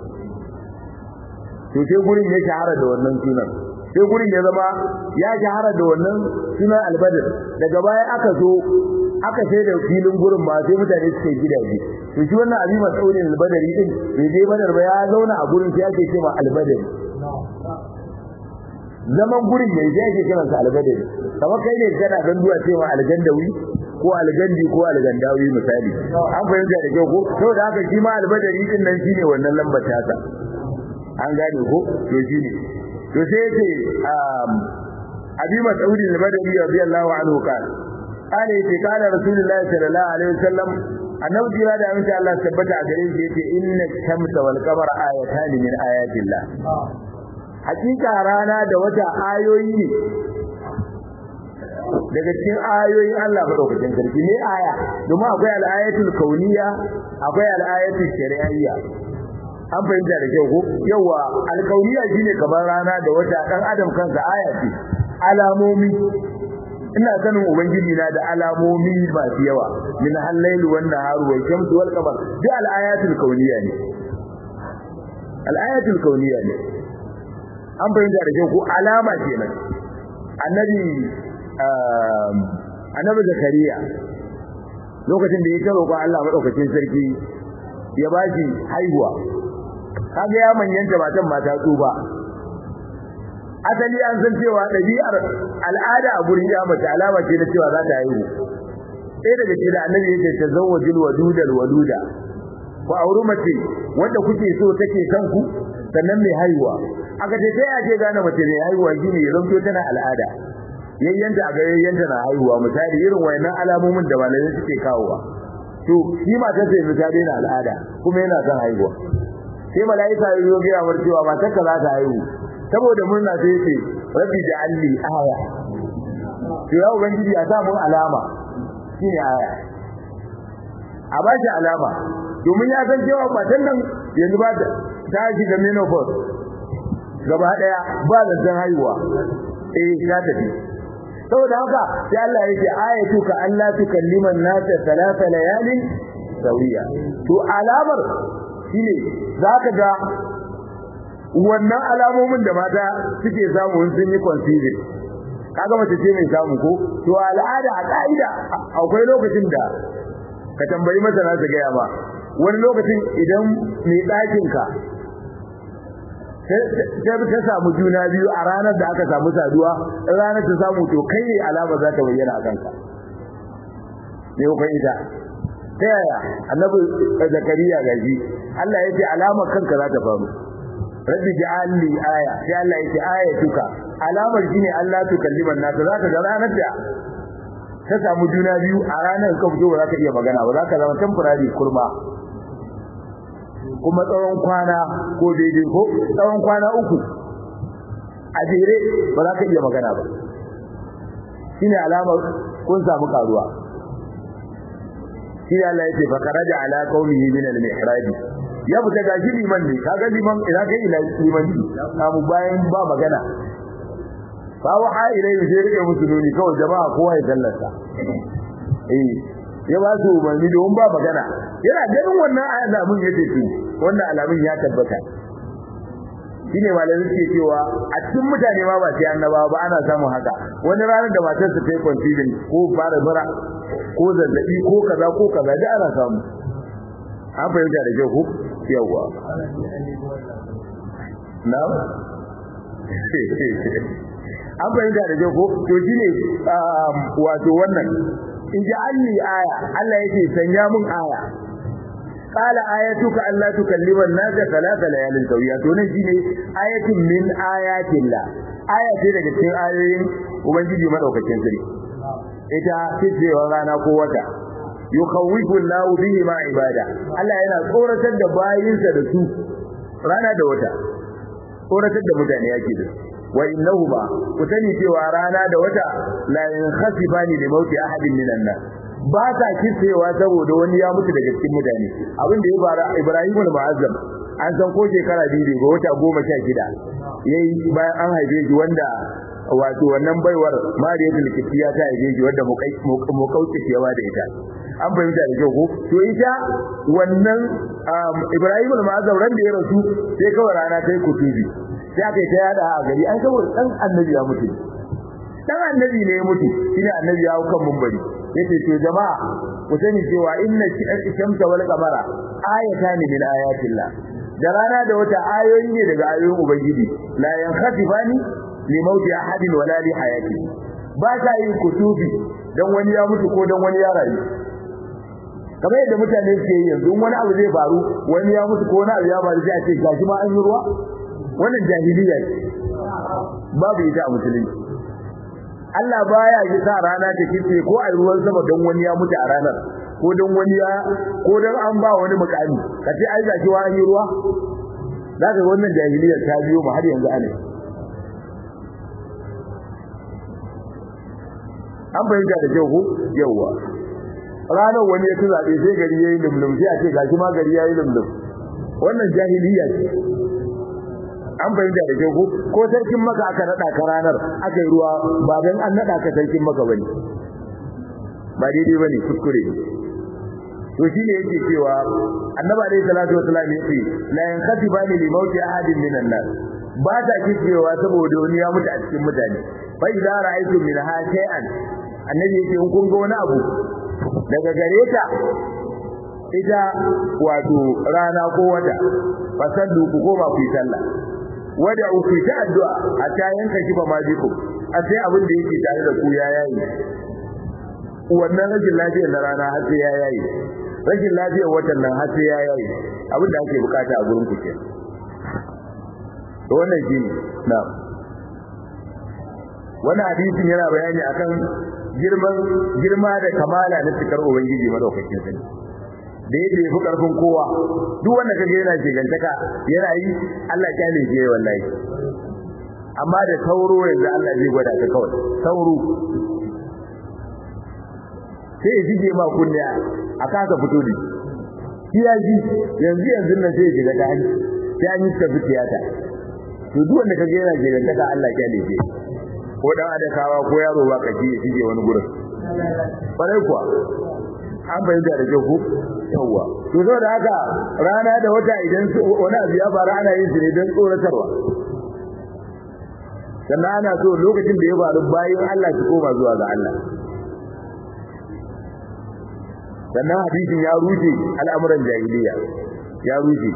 to sai gurin ya shahara da wannan sunan sai gurin ya zama ya shahara da wannan sunan albadar daga baya aka zo aka sai da filin gurin ma sai mutane suke gidaje to shi wannan abi mas'ulin albadari din bai je badar ba ya zauna a gurin sai ake cewa albadari zaman gurin ne sai ake kiransa albadari kamar kai ne kana ganduwa cewa algandawi ko algandi ko algandawi misali an fahimta da kyau ko saboda haka shi ma albadari din nan shine wannan lambar tasa an gane ko to shine to sai yace um abi mas'ud al-badri radiyallahu anhu kan kana yace kana rasulullahi sallallahu alaihi wasallam annabi jira da amince Allah tabbata a gare shi yace inna shamsa wal qamara ayatan min ayatillah hakika rana da wata ayoyi ne daga cikin ayoyin Allah madaukakin sarki ne aya domin akwai al-ayatul kauniyya akwai al-ayatul shari'iyya an fahimta da kyau ko yawa alkauniya shine kamar rana da wata dan adam kansa aya ce alamomi ina sanin ubangiji na da alamomi masu yawa min hallayl wan nahar wal shamsu wal qamar duk al ayatul kauniya ne al ayatul kauniya ne an fahimta da kyau ko alama kenan annabi annabi zakariya lokacin da ya karo ko Allah madaukakin sarki ya bashi haihuwa kaga ya manyanta matan mata tsuba asali an san cewa dabi'ar al'ada a gurin ya mace alama ce na cewa za ta haihu sai daga cikin da annabi yake tazawwajul wadudal waduda ku auri mace wanda kuke so take son ku sannan mai haihuwa aka ce sai ake gane mace mai haihuwa shine ya zanto tana al'ada yayyanta a ga yayyanta na haihuwa misali irin wayannan alamomin da malamai suke kawowa to shi matar sai misali na al'ada kuma yana son haihuwa sai malaika ya zo gaya mar cewa matar ka za ta haihu saboda murna sai yace rabbi ja'alli aya to ya ubangiji ya sa mun alama shine aya a ba shi alama domin ya san cewa matan nan yanzu ba ta shiga menopause gaba daya ba da san haihuwa eh ta tafi saboda haka sai Allah ya ce ayatu ka Allah tukalliman nasa salasa layalin sawiya to alamar shine zaka ga wannan alamomin da mata suke samu sun yi conceiving kaga mace ce mai samu ko to al'ada a ka'ida akwai lokacin da ka tambayi masana su gaya ba wani lokacin idan mai ɗakin ka sai ta samu juna biyu a ranar da aka samu saduwa ranar ta samu to kai ne alama za ta bayyana a kanka ne ko ita ta yaya annabi zakariya gaji Allah ya ce alamar kanka za ta faru rabbi ja'alni aya sai Allah ya ce ayatuka alamar shine Allah tukalliman nasu za ka ga ranar da ta samu juna biyu a ranar ka fito ba za ka iya magana ba za ka zama temporary kurma kuma tsawon kwana ko daidai ko tsawon kwana uku a jere ba za ka iya magana ba shine alamar kun samu karuwa shi Allah ya ce fa karaja ala qaumihi min al-mihrab ya fita ga shi liman ne kaga liman ina kai ila liman ne samu bayan ba magana fa waha ilayhi sai rike musu nuni kawai jama'a kowa ya sallata eh ya ba su umarni don ba magana yana ganin wannan alamun yace to wannan alamun ya tabbata shine malamin suke cewa a cikin mutane ma ba sai annabawa ba ana samun haka wani ranar da matar ta yi conceiving ko fara bara ko zazzabi ko kaza ko kaza da ana samu an fahimta da kyau ko yawa na an fahimta da kyau ko to shine wato wannan in ji alli aya Allah yake sanya mun aya qala ayatuka alla tukallima an-nasa thalatha layalin sawiya to nan shine ayatun min ayatillah aya ce daga cikin ayoyin ubangiji madaukakin sarki ita cewa rana ko wata yukhawifu Allahu bihi ma ibada Allah yana tsoratar da bayinsa da su rana da wata tsoratar da mutane yake da wa innahuma ku sani cewa rana da wata la yankhasifani li mauti ahadin minan nas ba ta kitsewa saboda wani ya mutu daga cikin mutane abin da ya fara Ibrahim al-Mu'azzam an san ko shekara biyu ga wata goma sha shida yayi bayan an haife shi wanda wato wannan baiwar Mariyatul Qibtiyya ta haife shi wanda mukauki cewa da ita an fahimta da kyau ko to ita wannan Ibrahim al-Mu'azzam ran da ya rasu sai kawai rana ta yi kutubi sai aka yi ta yada a gari an saboda dan annabi ya mutu dan annabi ne ya mutu shine annabi ya hau kan mumbari yace to jama'a ku sani cewa inna shamsa wal qamara ayatan min ayatillah da rana da wata ayoyi ne daga ayoyin ubangiji la yankhasifani li mauti ahadin wala li hayati ba ta yin kutubi dan wani ya mutu ko dan wani ya rayu kamar yadda mutane suke yi yanzu wani abu zai faru wani ya mutu ko wani abu ya faru sai a ce gashi ma an yi ruwa wannan jahiliya ce babu ita a musulunci Allah baya yi sa rana ta kice ko a ruwan sama don wani ya mutu a ranar ko don wani ya ko don an ba wani mukami kace ai zaki wa an yi ruwa zaka wannan jahiliyar ta biyo mu har yanzu ana an bayyana da kyau ko yawa ranar wani ya ci zabe sai gari yayi lumlum sai a ce gashi ma gari yayi lumlum wannan jahiliya ce an bayyana da kyau ko sarkin maka aka nada ka ranar aka yi ruwa ba dan an nada ka sarkin maka bane ba daidai bane kuskure to shine yake cewa annabi alayhi salatu wasallam yace la yanqatibani li mauti ahadin minan nas ba ta kicewa saboda wani ya mutu a cikin mutane fa idza ra'aytum min ha shay'an annabi yake in kun ga wani abu daga gare ta ita wato rana ko wata fasallu ku koma ku yi sallah wada ku ta addu'a a ta yanka kifa ma biku a sai abin da yake tare da ku ya yayi wannan rashin lafiyar na rana har sai ya yayi rashin lafiyar watan nan har sai ya yayi abin da ake bukata a gurin ku ke to wannan shine na wannan hadisin yana bayani akan girman girma da kamala na cikar ubangiji madaukakin sani da yake yafi karfin kowa duk wanda kaga yana shigantaka yana yi Allah ya ne shi wallahi amma da sauro yanzu Allah zai gwada ka kawai sauro sai ya jige ma kunne a kasa fito da shi ya ji yanzu yanzu nan sai ya shiga ta hanci sai an yi ta tiyata to duk wanda kaga yana shigantaka Allah ya ne shi ko dan adakawa ko yaro ba ka ji ya shige wani gurin bare kuwa an bayyana da kyau ko yawa to zo da haka rana da wata idan wani abu ya faru ana yin su ne don tsoratarwa sannan ana so lokacin da ya faru bayan Allah su koma zuwa ga Allah sannan hadisin ya rushe al'amuran jahiliya ya rushe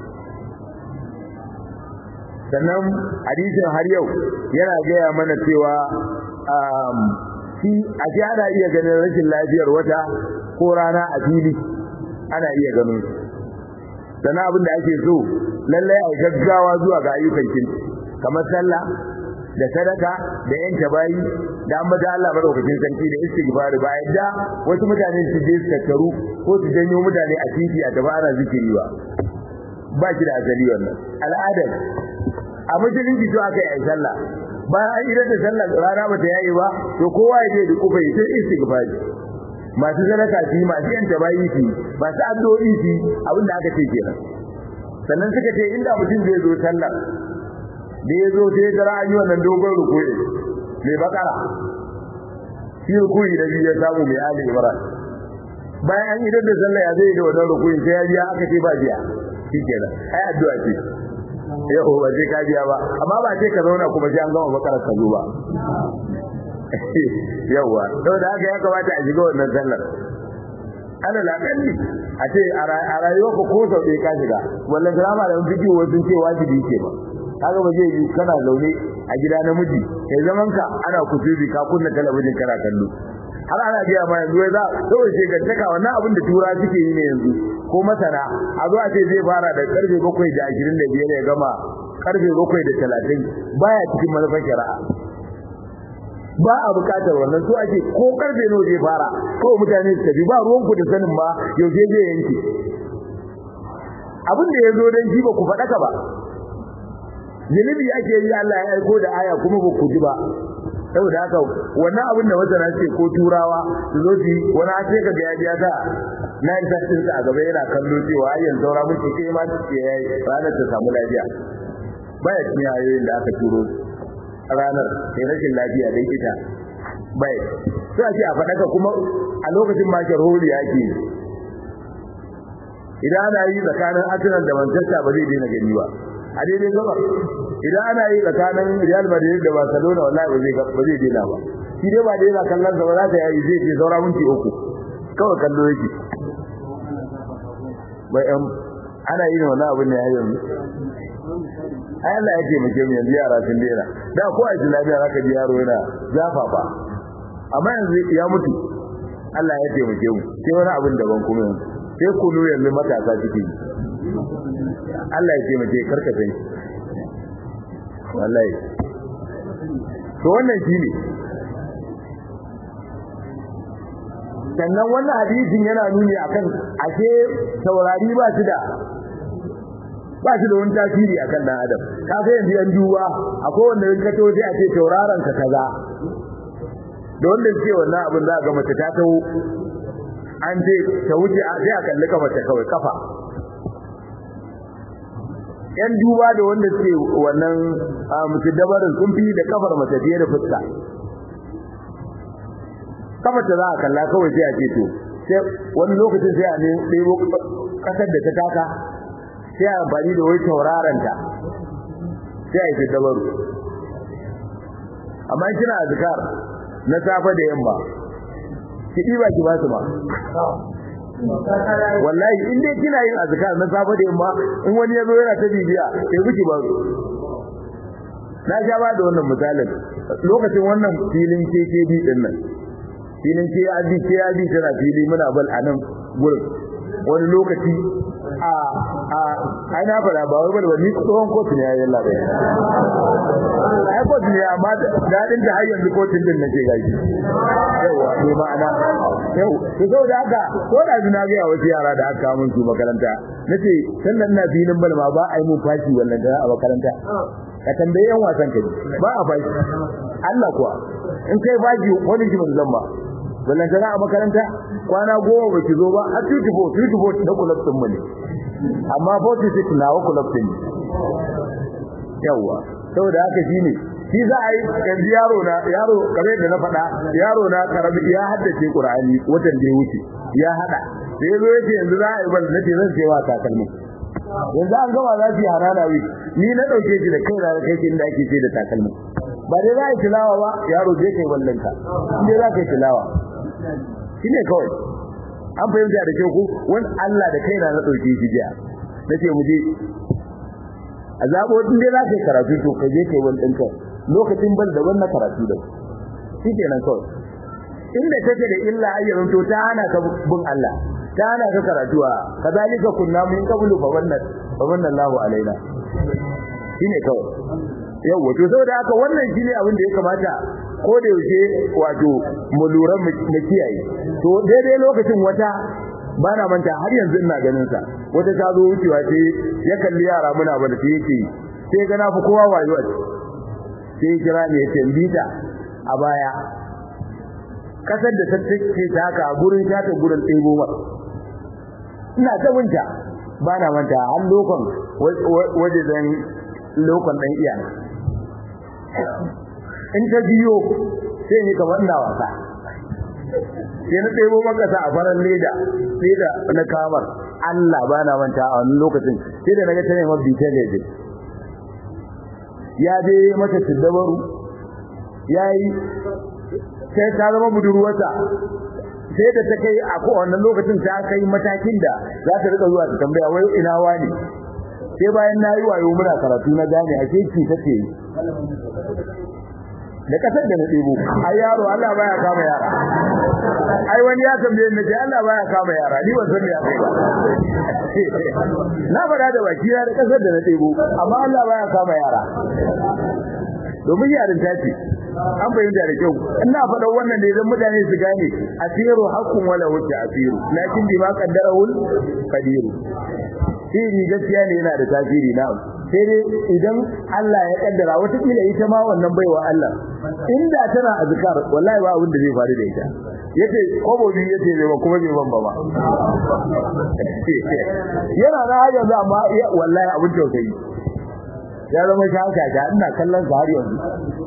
sannan hadisin har yau yana gaya mana cewa shi a ce ana iya ganin rashin lafiyar wata ko rana a fili ana iya ganin sannan abin da ake so lallai a gaggawa zuwa ga ayyukan kin kamar sallah da sadaka da yanke bayi da ambata Allah madaukakin sarki da istighfar ba yadda wasu mutane su je su tattaru ko su janyo mutane a titi a gaba ana zikiri ba ba shi da asali wannan al'adar a musulunci to aka yi sallah bayan an idan da sallah rana ba ta yayi ba to kowa ya je da kufa ya sai istighfar masu sadaka su masu yanta bayi su masu addu'o'i su abin da aka ce kenan sannan suka ce inda mutum zai zo sallah da ya zo sai ya an yi wannan dogon rukuyi mai bakara shi rukuyi da biyu ya samu mai ali imran bayan an idar da sallah ya zai da wannan rukuyi sai ya biya aka ce ba biya shi kenan ai addu'a ce yau ba sai ka biya ba amma ba sai ka zauna kuma sai an gama bakara ka zo ba yawa saboda haka ya kamata a shiga wannan sallar ana lakalli a ce a rayuwar ka ko sau ɗaya ka shiga wallan drama da fiki wasu ce wajibi ke ba kaga ba zai yi kana zaune a gida namiji kai zaman ka ana kutubi ka kunna talabijin kana kallo har ana biya ma yanzu za kawai ce gantaka wannan abin da tura suke yi ne yanzu ko masana a zo a ce zai fara da karfe bakwai da ashirin da biyar ya gama karfe bakwai da talatin baya cikin manufar shari'a ba a bukatar wannan so ake ko karfe nawa zai fara kawai mutane su tafi ba ruwan ku da sanin ba yaushe zai yanke abin da ya zo don shi ba ku faɗaka ba zunubi ake yi Allah ya aiko da aya kuma ba ku ji ba saboda haka wannan abin da masana ce ko turawa su zo su wani a ce ka ga ya ta na yi sassin a gaba yana kallo cewa ayyan saura muke kai ma ce yayi ranar ta samu lafiya baya cikin ayoyin da aka turo ranar sai rashin lafiya dai ita bai sai a ce a faɗaka kuma a lokacin ma hori yake idan ana yi tsakanin Arsenal da Manchester ba zai daina gani ba a daidai gaba idan ana yi tsakanin Real Madrid da Barcelona wallahi ba zai ba zai daina ba shi dai ba dai yana kallon sa ba za ta yi zai ce saura minti uku kawai kallo yake bai am ana yin wannan abin ne har yanzu ai Allah ya taimake mu yanzu yara sun daina da ko a islamiya zaka ji yaro yana zafafa amma yanzu ya mutu Allah ya taimake mu sai wani abin daban kuma yanzu sai kunu yanzu matasa suke yi Allah ya taimake karka sai wallahi to wannan shine sannan wannan hadisin yana nuni akan ashe saurari ba shi da ba shi da wani tasiri akan dan adam ka ga yanzu yan duba akwai wanda in ka to sai a ce tauraron ka kaza da wanda ce wannan abin za ga mace ta tawo an je ta wuce a sai a kalli kafa ta kawai kafa yan duba da wanda ce wannan mutu dabarin sun fi da kafar mace fiye da fuska kafa ta za a kalla kawai sai a ce to sai wani lokacin sai a ne ɗebo kasar da ta taka sai a amfani da wai tauraranta sai a yi dabaru amma kina azkar na safa da yamma ki diba ki ba su ba wallahi in dai kina yin azkar na safa da yamma in wani yazo yana ta bibiya sai kuki ba su na sha ba da wannan misalin lokacin wannan filin KKB din nan filin KAB KAB tana fili muna bal a nan gurin wani lokaci a a ai na fara ba wai bal ni tsohon kotu ne yayin Allah bai ai kotu ne amma dadin da har yanzu kotun din nake gaji yawa ne ma'ana yau to so da haka ko da na ga wasu yara da aka mun su makaranta nace sannan na filin bal ma ba ai mun fashi wannan da a makaranta ka tambaye yan wasan ka ba a fashi Allah kuwa in kai fashi wani shi mun zamba wannan kana a makaranta kwana goma baki zo ba a 24 24 na kulab din mu ne amma 46 na wa kulab din yawa saboda haka shine shi za a yi yanzu yaro na yaro kare da na faɗa yaro na karabi ya haddace Qur'ani watan da ya wuce ya hada sai zo yace yanzu za a yi bal nace zan sai wa takalmi yanzu an gama za su yi harana wi ni na dauke shi da kai na kai shi inda ake ce da takalmi ba dai za a yi tilawa ba yaro je kai wallanka inda za ka yi tilawa shine kawai an fahimta da kyau ko wani Allah da kaina na dauke shi jiya nace mu je a zabo din dai za ka yi karatu to ka je kai wani ɗinka lokacin ban da wannan karatu da shi kenan kawai inda take da illa ayyarun to ta hana ka bin Allah ta hana ka karatuwa kazalika kunna min qablu fa wannan fa wannan Allahu alaina shine kawai yawa to saboda haka wannan shine abin da ya kamata ko da yaushe wato mu lura mu kiyaye to daidai lokacin wata bana manta har yanzu ina ganin sa wata ta zo wucewa ce ya kalli yara muna ba da sai yake sai ga na fi kowa wayo a sai kira ne ya bita a baya kasar da ta take ta haka gurin ta ta gurin ɗebo ma ina ta binta bana manta har lokon waje zan lokon dan iya in ta biyo sai ni kamar ina wasa sai na ɗebo makasa a farar leda sai da na kamar Allah ba na manta a wani lokacin sai da naga ta ne mafi ta lede ya je mata siddabaru ya yi sai ta zama budurwarsa sai da ta kai a kowane lokacin ta kai matakin da za ta rika zuwa ta tambaya wai ina wani sai bayan na yi wayo muna karatu na gane a ke ci take yi da kasar da na ɗebo ai yaro Allah baya kama yara ai wani ya tambaye ni Allah baya kama yara ni ban san me ya kai ba na faɗa da baki da kasar da na ɗebo amma Allah baya kama yara domin yarin ta ce an fahimta da kyau ina faɗa wannan ne don mutane su gane asiru haqqun wala wuce asiru lakin bi ma qaddarahul qadiru sirri gaskiya ne yana da tasiri na sai dai idan Allah ya kaddara wata kila ita ma wannan baiwa Allah inda tana azkar wallahi ba abin da zai faru da ita yace kobo bi yace bai ba kuma bai ban ba yana na hajjar da amma wallahi abin tausayi ya zama shaka ga ina kallon sa har yanzu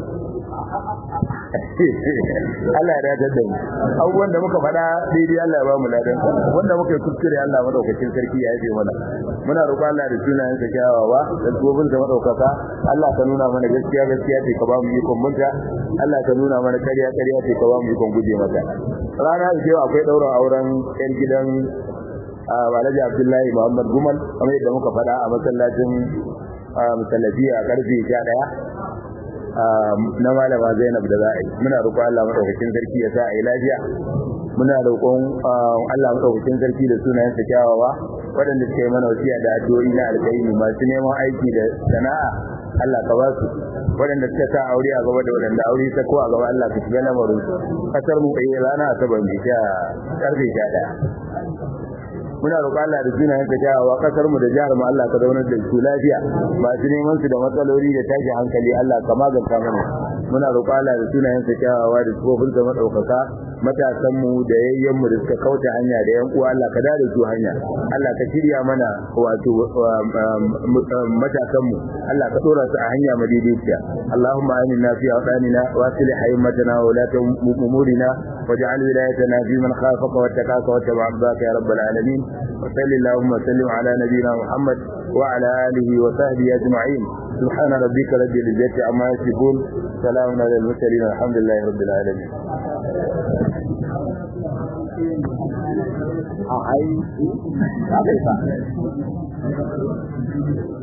Allah ya dace da mu abubuwan da muka faɗa daidai Allah ya ba mu ladan wanda muka yi kuskure Allah madaukakin sarki ya yafe mana muna roƙon Allah da sunayen sa kyawawa da tsofin sa madaukaka Allah ka nuna mana gaskiya gaskiya ce ka ba mu ikon munta Allah ka nuna mana ƙarya ƙarya ce ka ba mu ikon guje mata rana da cewa akwai ɗaurin auren ƴan gidan Alhaji Abdullahi Muhammad Gumal kamar yadda muka faɗa a masallacin musallafiya karfe 11 na malama Zainab da za a yi muna roƙon Allah madaukakin sarki ya sa a yi lafiya muna roƙon Allah madaukakin sarki da sunayen sa kyawawa waɗanda suka yi mana wasiya da addu'o'i na alkhairi masu neman aiki da sana'a Allah ka ba su waɗanda suka sa aure a gaba da waɗanda aure ta ko a gaba Allah ka shiga lamarin su kasar mu kai rana asabar mai sha karfe 11 muna roƙon Allah da sunayen ka kyawawa kasar mu da jihar mu Allah ka zaunar da su lafiya masu neman su da matsaloli da tashi hankali Allah ka maganta mana muna roƙon Allah da sunayen ka kyawawa da tsofin sa madaukaka matasan mu da yayyen mu da suka kauce hanya da yan uwa Allah ka dade su hanya Allah ka shirya mana wato matasan mu Allah ka dora su a hanya madaidaiciya Allahumma aminna fi awdanina wa aslih haymatana wa la umurina waj'al wilayatana fi man khafaka wattaqaka wattaba' abdaka ya rabbal alamin وصلى اللهم وسلم على نبينا محمد وعلى آله وصحبه أجمعين سبحان ربك رب العزة عما يصفون سلام على المرسلين والحمد لله رب العالمين ai